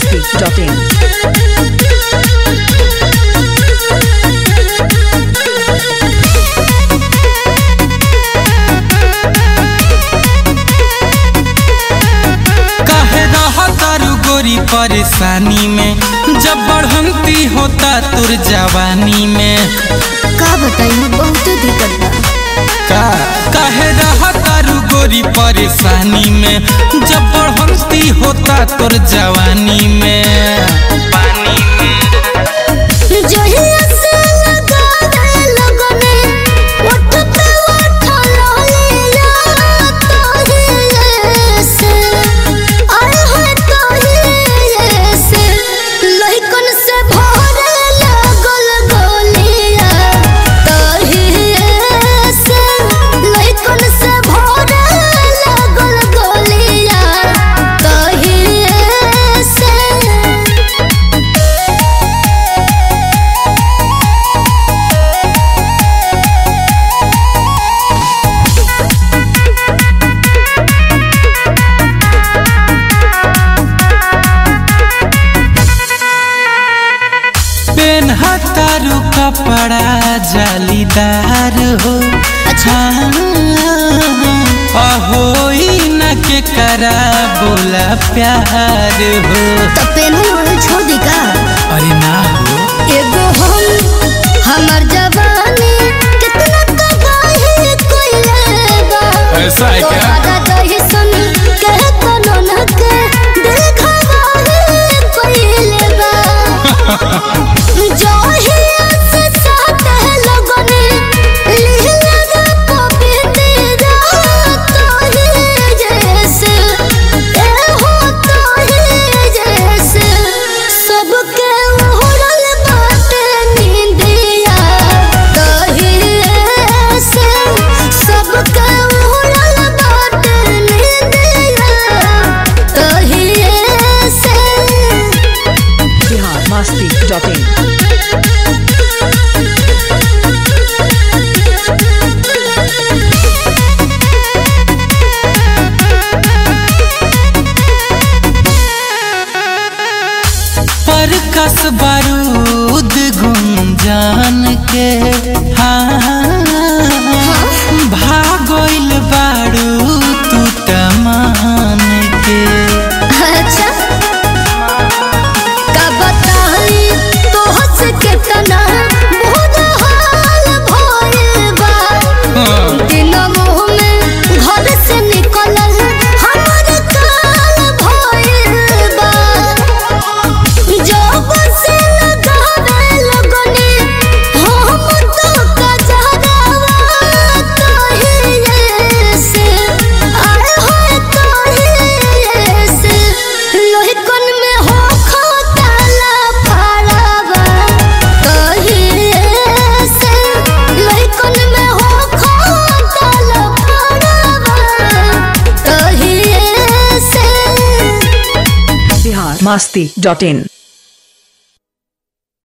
biharmasti.in काहे रहा तारू गोरी परेशानी में जब बढ़ंती होता तुर जवानी में का बताई बहुत दिक्कत बा का काहे रहा तारू गोरी परेशानी में जब बढ़ंती होता तुर जवानी में पानी में जहिया से लगावे लगने ओठ पे ओठ ललिया तोहिए से आए है तोहिए से लइकन से भरे लागल गोलिया तोहिए से लइकन से भरे लागल गोलिया तोहिए से पेन तारू कपड़ा जालीदार हो अच्छा। अहो न के करा बोला प्यार हो तो पेनू छोड़ दी का अरे ना हो एगो हम हमर जवानी कितना तबाही कोइले बा ऐसा है क्या? तोहरा दही सुन के कोनो न के दिल खवाही कोइले बा जोहिया से साथ लगने लीला गा पवित्र तोही जैसे ए हो तोही जैसे सबके उड़ल बाटे नींदिया तोही ऐसे सबके उड़ल बाटे नींदिया तोही ऐसे biharmasti.in पर कस बारूद गुंजान के हाँ भागोइल बारू तू तमान के अच्छा का बताई तो हंस के तना बहुत हाल भइल बा दिन मुंह में घर से निकलल हमर काल भइल बा जब से लगावे लगने हम तो कजरावा तोहिए से आए होए तोहिए से लोहिकन में हो खोताला फड़ावा तोहिए से लोहिकन में हो खोताला फड़ावा तोहिए से biharmasti.in